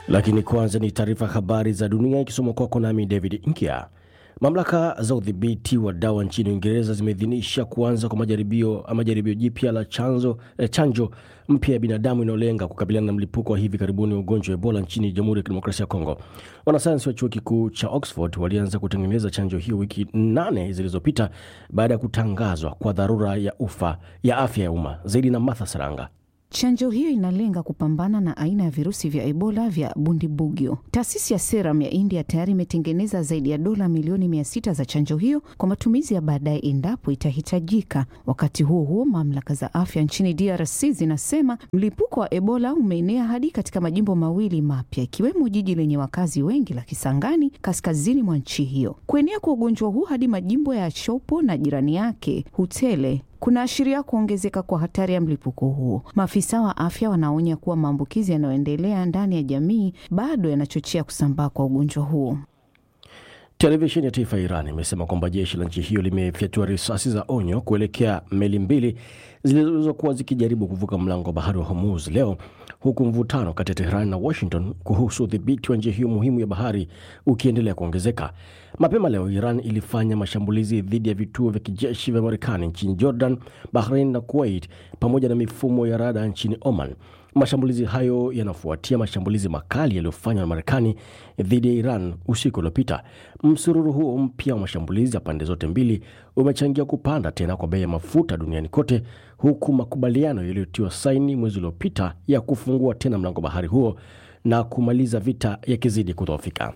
Lakini kwanza ni taarifa habari za dunia ikisomwa kwako nami David Nkia. Mamlaka za udhibiti wa dawa nchini Uingereza zimeidhinisha kuanza kwa majaribio ama jaribio jipya la chanzo, eh, chanjo mpya ya binadamu inayolenga kukabiliana na mlipuko wa hivi karibuni wa ugonjwa wa Ebola nchini Jamhuri ya Kidemokrasia ya Kongo. Wanasayansi wa chuo kikuu cha Oxford walianza kutengeneza chanjo hiyo wiki nane zilizopita baada ya kutangazwa kwa dharura ya ufa ya afya ya umma. Zaidi na Martha Saranga. Chanjo hiyo inalenga kupambana na aina ya virusi vya Ebola vya Bundibugyo. Taasisi ya Serum ya India tayari imetengeneza zaidi ya dola milioni mia sita za chanjo hiyo kwa matumizi ya baadaye endapo itahitajika. Wakati huo huo, mamlaka za afya nchini DRC zinasema mlipuko wa Ebola umeenea hadi katika majimbo mawili mapya ikiwemo jiji lenye wakazi wengi la Kisangani kaskazini mwa nchi hiyo. Kuenea kwa ugonjwa huu hadi majimbo ya Chopo na jirani yake Hutele kunaashiria kuongezeka kwa hatari ya mlipuko huo. Maafisa wa afya wanaonya kuwa maambukizi yanayoendelea ndani ya jamii bado yanachochea kusambaa kwa ugonjwa huo. Televisheni ya taifa ya Iran imesema kwamba jeshi la nchi hiyo limefyatua risasi za onyo kuelekea meli mbili zilizokuwa zikijaribu kuvuka mlango wa bahari wa Hormuz leo, huku mvutano kati ya Teheran na Washington kuhusu udhibiti wa njia hiyo muhimu ya bahari ukiendelea kuongezeka. Mapema leo Iran ilifanya mashambulizi dhidi ya vituo vya kijeshi vya Marekani nchini Jordan, Bahrain na Kuwait pamoja na mifumo ya rada nchini Oman. Mashambulizi hayo yanafuatia mashambulizi makali yaliyofanywa na Marekani dhidi ya Iran usiku uliopita. Msururu huo mpya wa mashambulizi ya pande zote mbili umechangia kupanda tena kwa bei ya mafuta duniani kote, huku makubaliano yaliyotiwa saini mwezi uliopita ya kufungua tena mlango bahari huo na kumaliza vita yakizidi kudhoofika.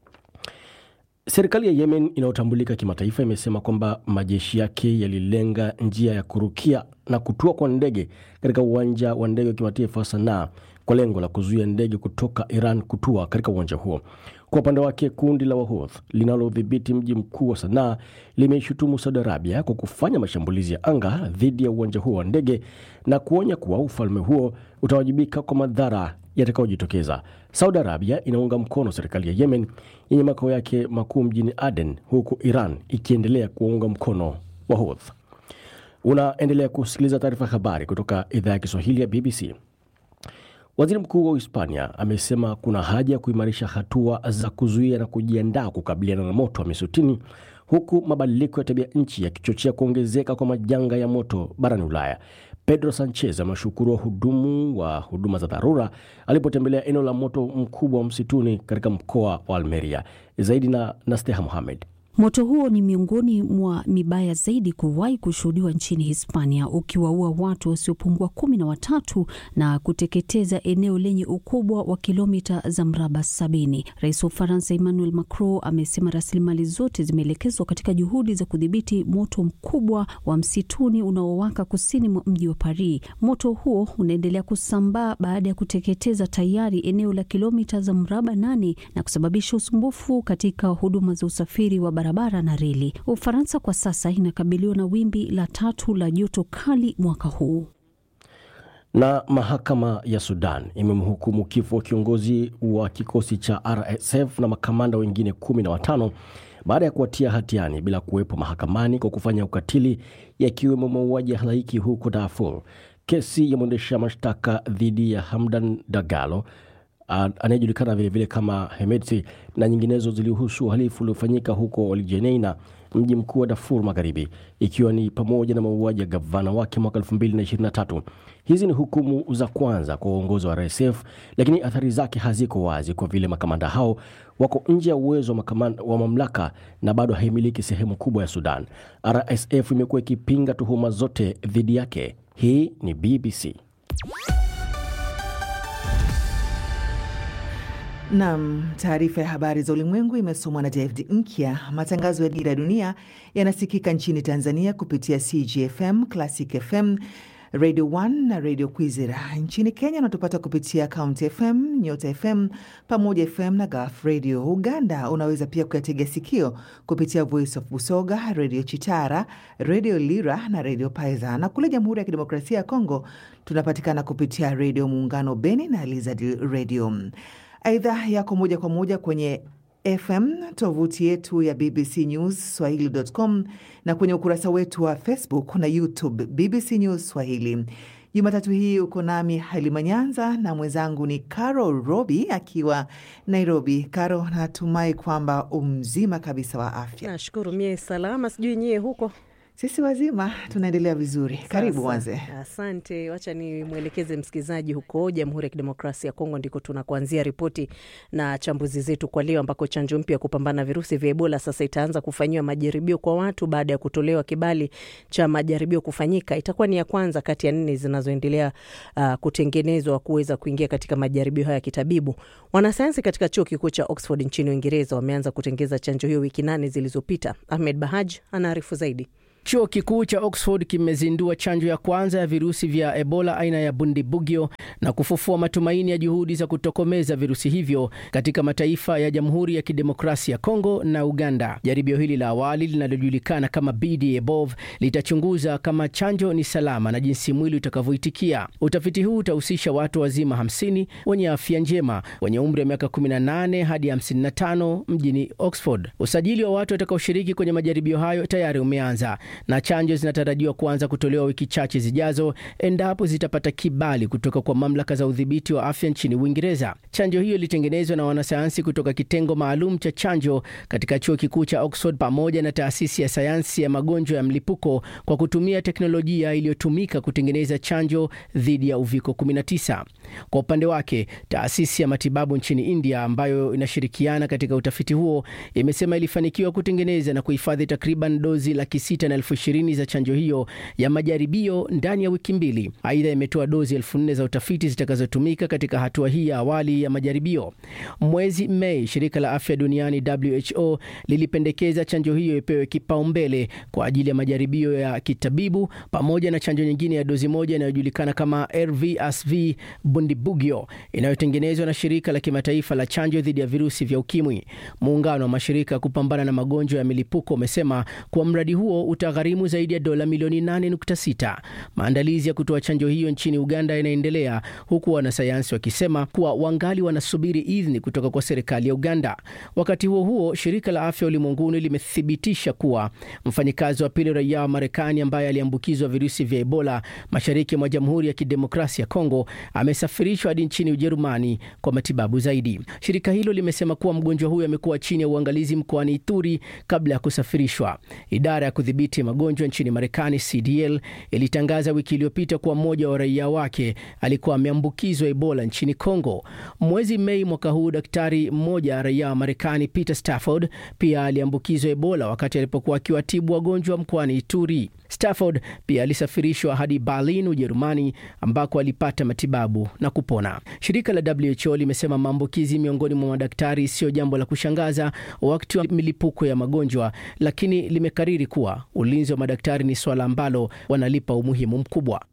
Serikali ya Yemen inayotambulika kimataifa imesema kwamba majeshi yake yalilenga njia ya kurukia na kutua kwa ndege katika uwanja wa ndege wa kimataifa wa Sanaa kwa lengo la kuzuia ndege kutoka Iran kutua katika uwanja huo. Kwa upande wake, kundi la Wahouth linalodhibiti mji mkuu wa Sanaa limeishutumu Saudi Arabia kwa kufanya mashambulizi ya anga dhidi ya uwanja huo wa ndege na kuonya kuwa ufalme huo utawajibika kwa madhara yatakayojitokeza. Saudi Arabia inaunga mkono serikali ya Yemen yenye makao yake makuu mjini Aden, huku Iran ikiendelea kuwaunga mkono Wahouth. Unaendelea kusikiliza taarifa habari kutoka idhaa ya Kiswahili ya BBC. Waziri mkuu wa Hispania amesema kuna haja ya kuimarisha hatua za kuzuia na kujiandaa kukabiliana na moto wa misutini huku mabadiliko ya tabia nchi yakichochea kuongezeka kwa majanga ya moto barani Ulaya. Pedro Sanchez ameshukuru wahudumu wa huduma za dharura alipotembelea eneo la moto mkubwa wa msituni katika mkoa wa Almeria. Zaidi na Nasteha Mohamed. Moto huo ni miongoni mwa mibaya zaidi kuwahi kushuhudiwa nchini Hispania, ukiwaua watu wasiopungua kumi na watatu na kuteketeza eneo lenye ukubwa wa kilomita za mraba sabini. Rais wa Ufaransa Emmanuel Macron amesema rasilimali zote zimeelekezwa katika juhudi za kudhibiti moto mkubwa wa msituni unaowaka kusini mwa mji wa Paris. Moto huo unaendelea kusambaa baada ya kuteketeza tayari eneo la kilomita za mraba nane na kusababisha usumbufu katika huduma za usafiri wa barabara na reli. Ufaransa kwa sasa inakabiliwa na wimbi la tatu la joto kali mwaka huu. Na mahakama ya Sudan imemhukumu kifo wa kiongozi wa kikosi cha RSF na makamanda wengine kumi na watano baada ya kuwatia hatiani bila kuwepo mahakamani kwa kufanya ukatili, yakiwemo mauaji ya halaiki huko Darfur. Kesi ya mwendesha mashtaka dhidi ya Hamdan Dagalo anayejulikana vilevile kama Hemedti na nyinginezo zilihusu uhalifu uliofanyika huko Algeneina, mji mkuu wa Darfur Magharibi, ikiwa ni pamoja na mauaji ya gavana wake mwaka 2023. Hizi ni hukumu za kwanza kwa uongozi wa RSF, lakini athari zake haziko wazi kwa vile makamanda hao wako nje ya uwezo wa, wa mamlaka na bado haimiliki sehemu kubwa ya Sudan. RSF imekuwa ikipinga tuhuma zote dhidi yake. Hii ni BBC. Nam, taarifa ya habari za ulimwengu imesomwa na David Nkya. Matangazo ya Dira ya Dunia yanasikika nchini Tanzania kupitia CGFM, Classic FM, Radio 1 na Radio Kwizera. Nchini Kenya unatupata kupitia County FM, Nyota FM, Pamoja FM na Gulf Radio. Uganda unaweza pia kuyategea sikio kupitia Voice of Busoga, Radio Chitara, Radio Lira na Radio Paiza, na kule Jamhuri ya Kidemokrasia ya Kongo tunapatikana kupitia Radio Muungano Beni na Lizard Radio. Aidha yako moja kwa moja kwenye FM tovuti yetu ya BBC News Swahili.com na kwenye ukurasa wetu wa Facebook na YouTube BBC News Swahili. Jumatatu hii uko nami Halima Nyanza na mwenzangu ni Caro Robi akiwa Nairobi. Caro, natumai kwamba umzima kabisa wa afya. Nashukuru mie salama, sijui nyie huko. Sisi wazima tunaendelea vizuri. Karibu Sasa, Wanze. Asante, wacha nimwelekeze msikilizaji huko Jamhuri ya Kidemokrasia ya Kongo, ndiko tunakuanzia ripoti na chambuzi zetu kwa leo, ambako chanjo mpya ya kupambana na virusi vya Ebola sasa itaanza kufanyiwa majaribio kwa watu baada ya kutolewa kibali cha majaribio kufanyika. Itakuwa ni ya kwanza kati ya nne zinazoendelea uh, kutengenezwa kuweza kuingia katika majaribio haya ya kitabibu. Wanasayansi katika chuo kikuu cha Oxford nchini Uingereza wameanza kutengeza chanjo hiyo wiki nane zilizopita. Ahmed Bahaj anaarifu zaidi. Chuo kikuu cha Oxford kimezindua chanjo ya kwanza ya virusi vya Ebola aina ya Bundibugyo na kufufua matumaini ya juhudi za kutokomeza virusi hivyo katika mataifa ya Jamhuri ya Kidemokrasia ya Kongo na Uganda. Jaribio hili la awali linalojulikana kama BD Above litachunguza kama chanjo ni salama na jinsi mwili utakavyoitikia. Utafiti huu utahusisha watu wazima 50 wenye afya njema wenye umri wa miaka 18 hadi 55 mjini Oxford. Usajili wa watu watakaoshiriki kwenye majaribio hayo tayari umeanza na chanjo zinatarajiwa kuanza kutolewa wiki chache zijazo endapo zitapata kibali kutoka kwa mamlaka za udhibiti wa afya nchini Uingereza. Chanjo hiyo ilitengenezwa na wanasayansi kutoka kitengo maalum cha chanjo katika chuo kikuu cha Oxford pamoja na taasisi ya sayansi ya magonjwa ya mlipuko kwa kutumia teknolojia iliyotumika kutengeneza chanjo dhidi ya uviko 19. Kwa upande wake, taasisi ya matibabu nchini India ambayo inashirikiana katika utafiti huo imesema ilifanikiwa kutengeneza na kuhifadhi takriban dozi laki sita na elfu ishirini za chanjo hiyo ya majaribio ndani ya wiki mbili. Aidha, imetoa dozi elfu nne za utafiti zitakazotumika katika hatua hii ya awali ya majaribio. Mwezi Mei, shirika la afya duniani WHO lilipendekeza chanjo hiyo ipewe kipaumbele kwa ajili ya majaribio ya kitabibu pamoja na chanjo nyingine ya dozi moja inayojulikana kama RVSV Bundibugyo inayotengenezwa na shirika la kimataifa la chanjo dhidi ya virusi vya ukimwi. Muungano wa mashirika ya kupambana na magonjwa ya milipuko umesema kuwa mradi huo utagharimu zaidi ya dola milioni 8.6. Maandalizi ya kutoa chanjo hiyo nchini Uganda yanaendelea huku wanasayansi wakisema kuwa wangali wanasubiri idhini kutoka kwa serikali ya Uganda. Wakati huo huo, shirika la afya ulimwenguni limethibitisha kuwa mfanyikazi wa pili raia wa Marekani ambaye aliambukizwa virusi vya Ebola mashariki mwa Jamhuri ya Kidemokrasia ya Kongo amesafirishwa hadi nchini Ujerumani kwa matibabu zaidi. Shirika hilo limesema kuwa mgonjwa huyo amekuwa chini ya uangalizi mkoani Ituri kabla ya kusafirishwa. Idara ya kudhibiti magonjwa nchini Marekani, CDL, ilitangaza wiki iliyopita kuwa mmoja wa raia wake alikuwa ameambukizwa Ebola nchini Kongo. Mwezi Mei mwaka huu, daktari mmoja raia wa Marekani, Peter Stafford, pia aliambukizwa Ebola wakati alipokuwa akiwatibu wagonjwa mkoani Ituri. Stafford pia alisafirishwa hadi Berlin, Ujerumani, ambako alipata matibabu na kupona. Shirika la WHO limesema maambukizi miongoni mwa madaktari sio jambo la kushangaza wakati wa milipuko ya magonjwa, lakini limekariri kuwa ulinzi wa madaktari ni swala ambalo wanalipa umuhimu mkubwa.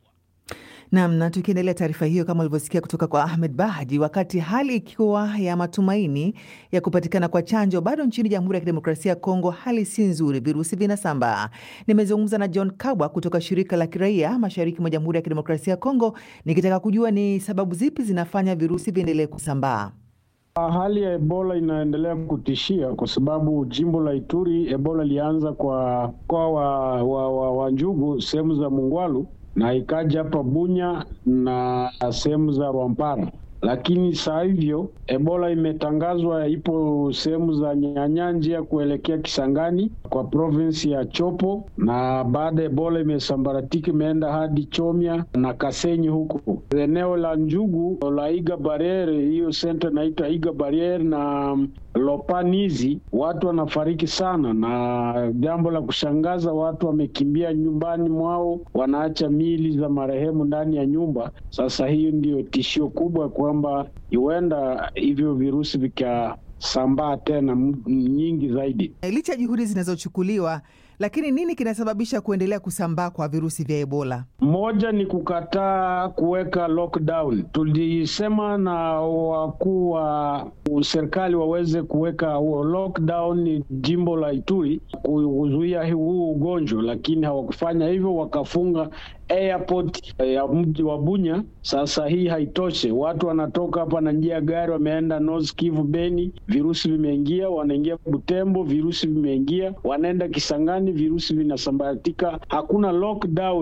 Nam, na tukiendelea taarifa hiyo, kama ulivyosikia kutoka kwa Ahmed Bahji, wakati hali ikiwa ya matumaini ya kupatikana kwa chanjo, bado nchini Jamhuri ya Kidemokrasia ya Kongo hali si nzuri, virusi vinasambaa. Nimezungumza na John Kabwa kutoka shirika la kiraia mashariki mwa Jamhuri ya Kidemokrasia ya Kongo, nikitaka kujua ni sababu zipi zinafanya virusi viendelee kusambaa. Hali ya Ebola inaendelea kutishia kwa sababu jimbo la Ituri Ebola ilianza kwa mkoa wa, wa, wa, wa Njugu sehemu za Mungwalu na ikaja hapa Bunya na sehemu za Rwampara, lakini saa hivyo Ebola imetangazwa ipo sehemu za Nyanyanja kuelekea Kisangani kwa provinsi ya Chopo, na baada Ebola imesambaratika imeenda hadi Chomia na Kasenyi huko eneo la Njugu la Iga Barriere, hiyo senta naita Iga Barriere na Lopanizi, watu wanafariki sana, na jambo la kushangaza, watu wamekimbia nyumbani mwao, wanaacha miili za marehemu ndani ya nyumba. Sasa hiyo ndiyo tishio kubwa, kwamba huenda hivyo virusi vikasambaa tena nyingi zaidi. Licha ya juhudi zinazochukuliwa, lakini nini kinasababisha kuendelea kusambaa kwa virusi vya Ebola? Moja ni kukataa kuweka lockdown. Tulisema na wakuu wa serikali waweze kuweka lockdown jimbo la Ituri kuzuia huu ugonjwa, lakini hawakufanya hivyo, wakafunga airport ya mji wa Bunya. Sasa hii haitoshe, watu wanatoka hapa na njia ya gari wameenda North Kivu, Beni, virusi vimeingia, wanaingia Butembo, virusi vimeingia, wanaenda Kisangani, virusi vinasambaratika. Hakuna lockdown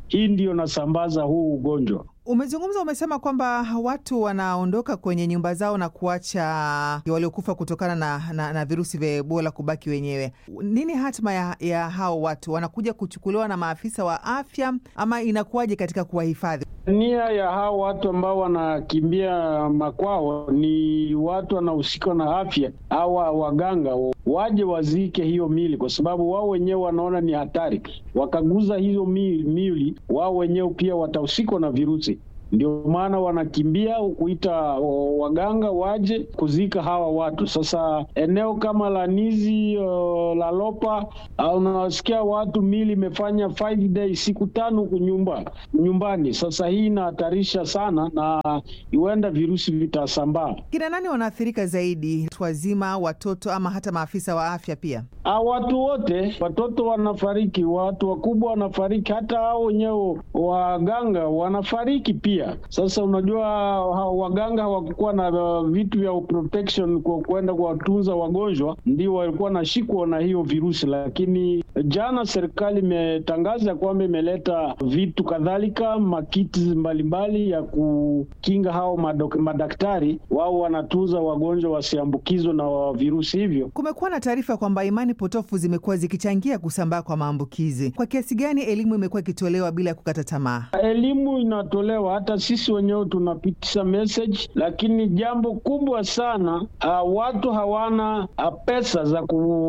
hii ndiyo nasambaza huu ugonjwa. Umezungumza, umesema kwamba watu wanaondoka kwenye nyumba zao na kuacha waliokufa kutokana na, na, na virusi vya Ebola kubaki wenyewe. Nini hatima ya, ya hao watu? Wanakuja kuchukuliwa na maafisa wa afya ama inakuwaje katika kuwahifadhi? Nia ya hao watu ambao wanakimbia makwao ni watu wanahusikwa na afya au waganga waje wazike hiyo mili, kwa sababu wao wenyewe wanaona ni hatari. Wakaguza hizo mili, wao wenyewe pia watahusikwa na virusi. Ndio maana wanakimbia kuita waganga waje kuzika hawa watu. Sasa eneo kama la Nizi, uh, la Lopa, unawasikia watu mili imefanya five days, siku tano kunyumba nyumbani. Sasa hii inahatarisha sana, na huenda virusi vitasambaa. Kina nani wanaathirika zaidi? Watu wazima, watoto, ama hata maafisa wa afya pia? A, watu wote, watoto wanafariki, watu wakubwa wanafariki, hata hao wenyewe waganga wanafariki pia. Sasa unajua waganga hawakukuwa na vitu vya protection kwa kwenda kuwatunza wagonjwa, ndio walikuwa nashikwa na hiyo virusi. Lakini jana serikali imetangaza kwamba imeleta vitu kadhalika, makiti mbalimbali ya kukinga hao madok, madaktari wao wanatunza wagonjwa wasiambukizwe na virusi hivyo. Kumekuwa na taarifa kwamba imani potofu zimekuwa zikichangia kusambaa kwa maambukizi. Kwa kiasi gani elimu imekuwa ikitolewa bila ya kukata tamaa? Elimu inatolewa hata sisi wenyewe tunapitisha message, lakini jambo kubwa sana uh, watu hawana uh, pesa za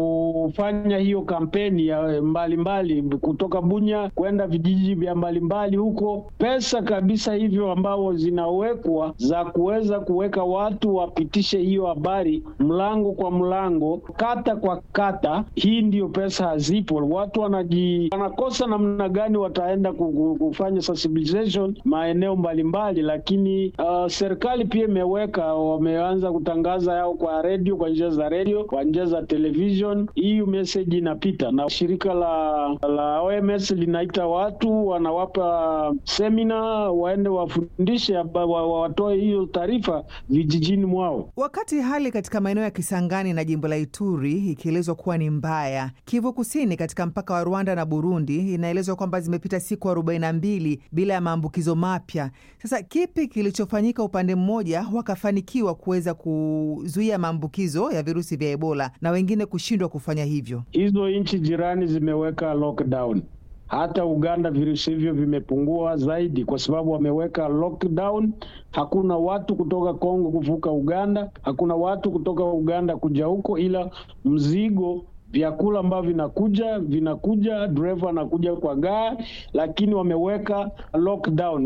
kufanya hiyo kampeni ya mbalimbali mbali, kutoka Bunya kwenda vijiji vya mbalimbali huko, pesa kabisa hivyo ambao zinawekwa za kuweza kuweka watu wapitishe hiyo habari mlango kwa mlango, kata kwa kata. Hii ndiyo pesa hazipo. Watu wanaji wanakosa namna gani wataenda kufanya sensibilization maeneo mbalimbali mbali, lakini uh, serikali pia imeweka, wameanza kutangaza yao kwa redio, kwa njia za redio, kwa njia za television. Hii message inapita, na shirika la la OMS linaita watu, wanawapa semina, waende wafundishe, watoe hiyo taarifa vijijini mwao. Wakati hali katika maeneo ya Kisangani na jimbo la Ituri ikielezwa kuwa ni mbaya, Kivu Kusini katika mpaka wa Rwanda na Burundi inaelezwa kwamba zimepita siku arobaini na mbili bila ya maambukizo mapya. Sasa kipi kilichofanyika upande mmoja wakafanikiwa kuweza kuzuia maambukizo ya virusi vya Ebola na wengine kushindwa kufanya hivyo? Hizo nchi jirani zimeweka lockdown. Hata Uganda virusi hivyo vimepungua zaidi, kwa sababu wameweka lockdown. Hakuna watu kutoka Kongo kuvuka Uganda, hakuna watu kutoka Uganda kuja huko, ila mzigo vyakula ambavyo vinakuja vinakuja, dereva anakuja kwa gari, lakini wameweka lockdown.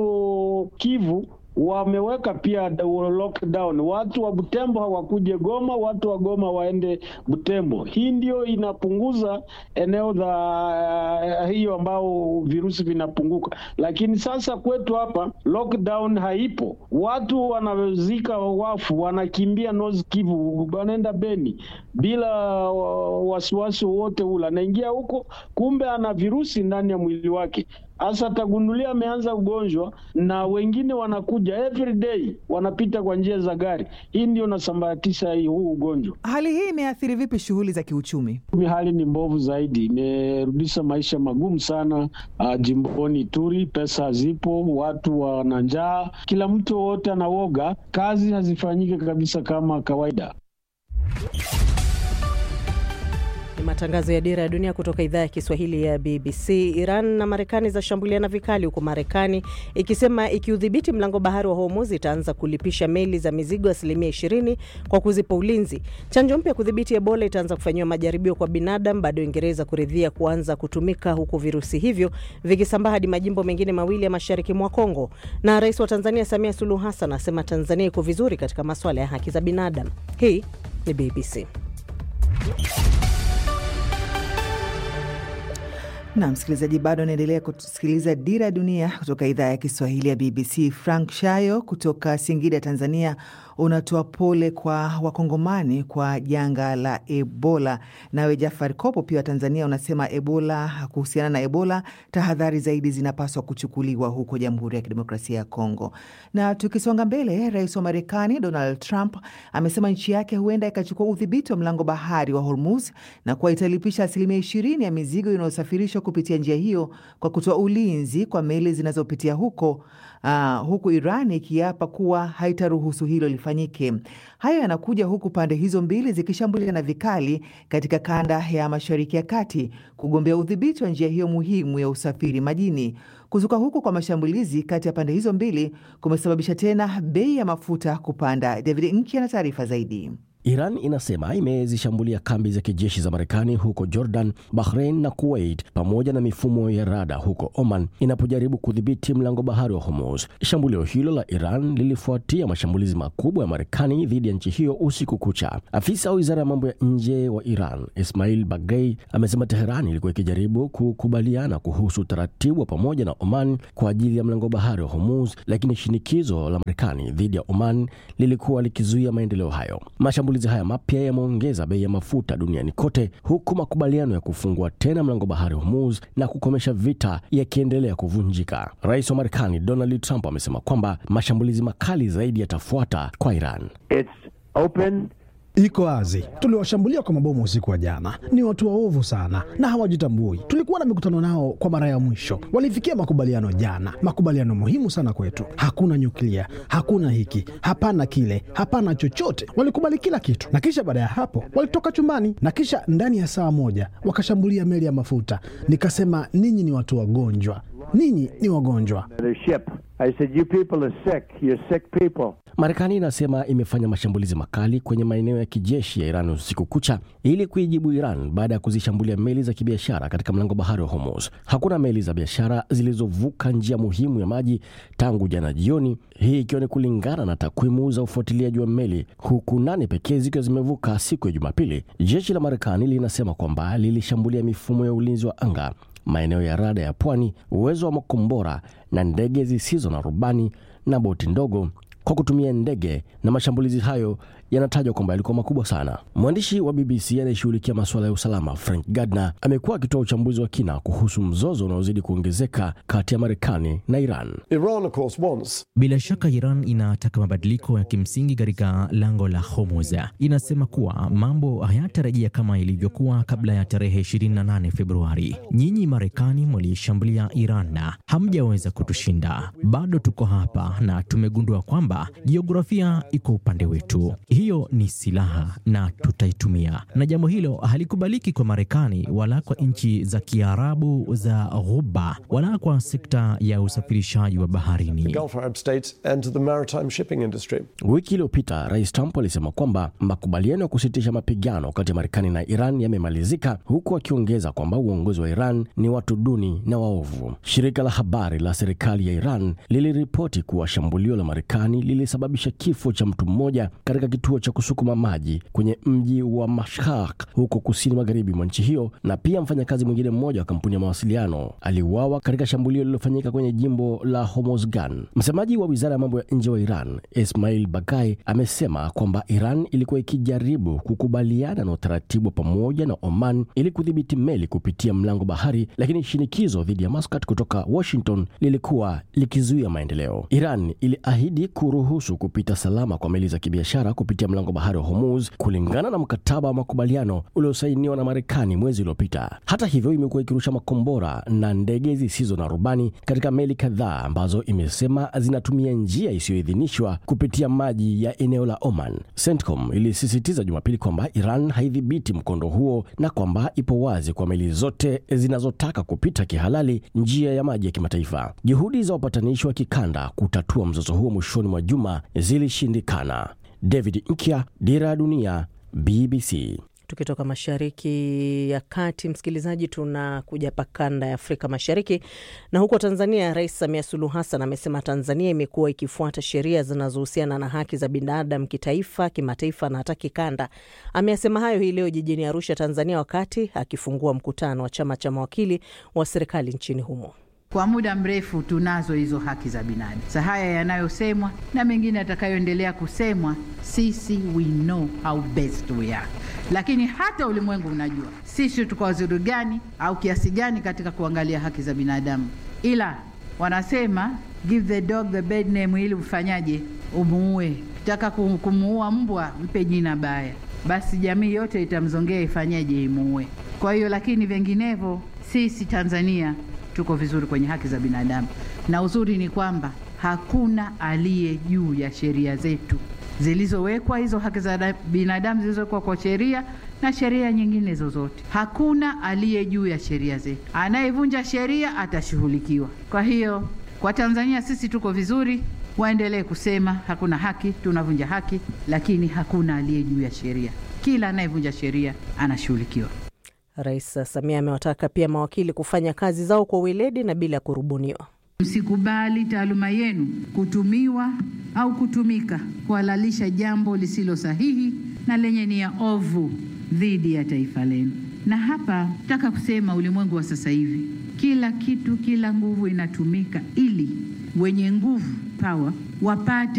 Huko Kivu wameweka pia lockdown, watu wa Butembo hawakuje Goma, watu wa Goma waende Butembo. Hii ndio inapunguza eneo la hiyo ambao virusi vinapunguka, lakini sasa kwetu hapa lockdown haipo. Watu wanazika wafu, wanakimbia North Kivu, wanaenda Beni bila wasiwasi wowote ule, anaingia huko, kumbe ana virusi ndani ya mwili wake hasa atagundulia ameanza ugonjwa, na wengine wanakuja every day, wanapita kwa njia za gari. Hii ndio nasambaratisha huu ugonjwa. Hali hii imeathiri vipi shughuli za kiuchumi? Hali ni mbovu zaidi, imerudisha maisha magumu sana uh, jimboni Ituri. Pesa hazipo, watu wana njaa, kila mtu wote anawoga, kazi hazifanyike kabisa kama kawaida. Ni matangazo ya Dira ya Dunia kutoka idhaa ya Kiswahili ya BBC. Iran na Marekani zashambuliana vikali, huku Marekani ikisema ikiudhibiti mlango bahari wa Hormuz itaanza kulipisha meli za mizigo asilimia 20 kwa kuzipa ulinzi. Chanjo mpya kudhibiti Ebola itaanza kufanyiwa majaribio kwa binadamu baada ya Uingereza kuridhia kuanza kutumika, huku virusi hivyo vikisambaa hadi majimbo mengine mawili ya mashariki mwa Kongo. Na rais wa Tanzania Samia Suluhu Hassan asema Tanzania iko vizuri katika masuala ya haki za binadamu. Hii ni BBC. na msikilizaji, bado anaendelea kusikiliza Dira ya Dunia kutoka idhaa ya Kiswahili ya BBC. Frank Shayo kutoka Singida, Tanzania, unatoa pole kwa Wakongomani kwa janga la Ebola. Nawe Jafar Kopo pia wa Tanzania unasema Ebola, kuhusiana na Ebola, tahadhari zaidi zinapaswa kuchukuliwa huko Jamhuri ya Kidemokrasia ya Kongo. Na tukisonga mbele, rais wa Marekani Donald Trump amesema nchi yake huenda ikachukua udhibiti wa mlango bahari wa Hormuz na kuwa italipisha asilimia ishirini ya mizigo inayosafirishwa kusafirishwa kupitia njia hiyo kwa kutoa ulinzi kwa meli zinazopitia huko, uh, huku Iran ikiapa kuwa haitaruhusu hilo lifanyike. Hayo yanakuja huku pande hizo mbili zikishambuliana vikali katika kanda ya Mashariki ya Kati kugombea udhibiti wa njia hiyo muhimu ya usafiri majini. Kuzuka huku kwa mashambulizi kati ya pande hizo mbili kumesababisha tena bei ya mafuta kupanda. David Nki na taarifa zaidi. Iran inasema imezishambulia kambi za kijeshi za Marekani huko Jordan, Bahrain na Kuwait pamoja na mifumo ya rada huko Oman inapojaribu kudhibiti mlango bahari wa Hormuz. Shambulio hilo la Iran lilifuatia mashambulizi makubwa ya Marekani dhidi ya nchi hiyo usiku kucha. Afisa wa wizara ya mambo ya nje wa Iran Ismail Baghei amesema Teheran ilikuwa ikijaribu kukubaliana kuhusu utaratibu wa pamoja na Oman kwa ajili ya mlango bahari wa Hormuz, lakini shinikizo la Marekani dhidi ya Oman lilikuwa likizuia maendeleo hayo. Mashambulizi haya mapya yameongeza bei ya mafuta duniani kote, huku makubaliano ya kufungua tena mlango bahari Hormuz na kukomesha vita yakiendelea kuvunjika. Rais wa Marekani Donald Trump amesema kwamba mashambulizi makali zaidi yatafuata kwa Iran. It's open. Iko wazi, tuliwashambulia kwa mabomu usiku wa jana. Ni watu waovu sana na hawajitambui. Tulikuwa na mikutano nao kwa mara ya mwisho, walifikia makubaliano jana, makubaliano muhimu sana kwetu. Hakuna nyuklia, hakuna hiki, hapana kile, hapana chochote. Walikubali kila kitu, na kisha baada ya hapo walitoka chumbani, na kisha ndani ya saa moja wakashambulia meli ya mafuta. Nikasema, ninyi ni watu wagonjwa, ninyi ni wagonjwa. The ship. I said, you people are sick. You're sick people. Marekani inasema imefanya mashambulizi makali kwenye maeneo ya kijeshi ya Iran usiku kucha ili kuijibu Iran baada ya kuzishambulia meli za kibiashara katika mlango bahari wa Hormuz. Hakuna meli za biashara zilizovuka njia muhimu ya maji tangu jana jioni, hii ikiwa ni kulingana na takwimu za ufuatiliaji wa meli, huku nane pekee zikiwa zimevuka siku ya Jumapili. Jeshi la Marekani linasema kwamba lilishambulia mifumo ya ulinzi wa anga maeneo ya rada ya pwani, uwezo wa makombora na ndege zisizo na rubani na boti ndogo kwa kutumia ndege, na mashambulizi hayo yanatajwa kwamba yalikuwa makubwa sana. Mwandishi wa BBC anayeshughulikia masuala ya usalama Frank Gardner amekuwa akitoa uchambuzi wa kina kuhusu mzozo unaozidi kuongezeka kati ya Marekani na Iran. Iran, of course, wants Bila shaka Iran inataka mabadiliko ya kimsingi katika lango la Hormuz. Inasema kuwa mambo hayatarejea kama ilivyokuwa kabla ya tarehe 28 Februari. Nyinyi Marekani mliishambulia Iran na hamjaweza kutushinda. Bado tuko hapa na tumegundua kwamba jiografia iko upande wetu. Hiyo ni silaha na tutaitumia, na jambo hilo halikubaliki kwa Marekani wala kwa nchi za Kiarabu za Ghuba wala kwa sekta ya usafirishaji wa baharini. Gulf Arab states and to the maritime shipping industry. Wiki iliyopita Rais Trump alisema kwamba makubaliano ya kusitisha mapigano kati ya Marekani na Iran yamemalizika, huku akiongeza kwamba uongozi wa Iran ni watu duni na waovu. Shirika la habari la serikali ya Iran liliripoti kuwa shambulio la Marekani lilisababisha kifo cha mtu mmoja katika kituo cha kusukuma maji kwenye mji wa Mashhad huko kusini magharibi mwa nchi hiyo, na pia mfanyakazi mwingine mmoja wa kampuni ya mawasiliano aliuawa katika shambulio lililofanyika kwenye jimbo la Hormozgan. Msemaji wa wizara ya mambo ya nje wa Iran Ismail Bakai amesema kwamba Iran ilikuwa ikijaribu kukubaliana na utaratibu wa pamoja na Oman ili kudhibiti meli kupitia mlango bahari, lakini shinikizo dhidi ya Muscat kutoka Washington lilikuwa likizuia maendeleo. Iran iliahidi kuruhusu kupita salama kwa meli za kibiashara kupitia mlango bahari wa Hormuz kulingana na mkataba wa makubaliano uliosainiwa na Marekani mwezi uliopita. Hata hivyo, imekuwa ikirusha makombora na ndege zisizo na rubani katika meli kadhaa ambazo imesema zinatumia njia isiyoidhinishwa kupitia maji ya eneo la Oman. CENTCOM ilisisitiza Jumapili kwamba Iran haidhibiti mkondo huo na kwamba ipo wazi kwa meli zote zinazotaka kupita kihalali njia ya maji ya kimataifa. Juhudi za wapatanishi wa kikanda kutatua mzozo huo mwishoni mwa juma zilishindikana. David Nkya, Dira ya Dunia, BBC. Tukitoka mashariki ya kati, msikilizaji, tunakuja hapa kanda ya Afrika Mashariki na huko Tanzania. Rais Samia Suluhu Hassan amesema Tanzania imekuwa ikifuata sheria zinazohusiana na haki za binadamu kitaifa, kimataifa na hata kikanda. Ameyasema hayo hii leo jijini Arusha, Tanzania, wakati akifungua mkutano wa chama cha mawakili wa serikali nchini humo. Kwa muda mrefu tunazo hizo haki za binadamu. Sa haya yanayosemwa na mengine yatakayoendelea kusemwa, sisi we know how best we are, lakini hata ulimwengu unajua sisi tuko wazuri gani au kiasi gani katika kuangalia haki za binadamu, ila wanasema give the dog the bad name, ili ufanyaje? Umuue. Kitaka kumuua mbwa, mpe jina baya, basi jamii yote itamzongea ifanyaje? Imuue. Kwa hiyo, lakini vinginevyo sisi Tanzania tuko vizuri kwenye haki za binadamu, na uzuri ni kwamba hakuna aliye juu ya sheria zetu zilizowekwa, hizo haki za binadamu zilizowekwa kwa sheria na sheria nyingine zozote. Hakuna aliye juu ya sheria zetu, anayevunja sheria atashughulikiwa. Kwa hiyo kwa Tanzania sisi tuko vizuri, waendelee kusema hakuna haki, tunavunja haki, lakini hakuna aliye juu ya sheria. Kila anayevunja sheria anashughulikiwa. Rais Samia amewataka pia mawakili kufanya kazi zao kwa weledi na bila kurubuniwa. Msikubali taaluma yenu kutumiwa au kutumika kuhalalisha jambo lisilo sahihi na lenye nia ovu dhidi ya taifa lenu. Na hapa nataka kusema, ulimwengu wa sasa hivi, kila kitu, kila nguvu inatumika ili wenye nguvu power wapate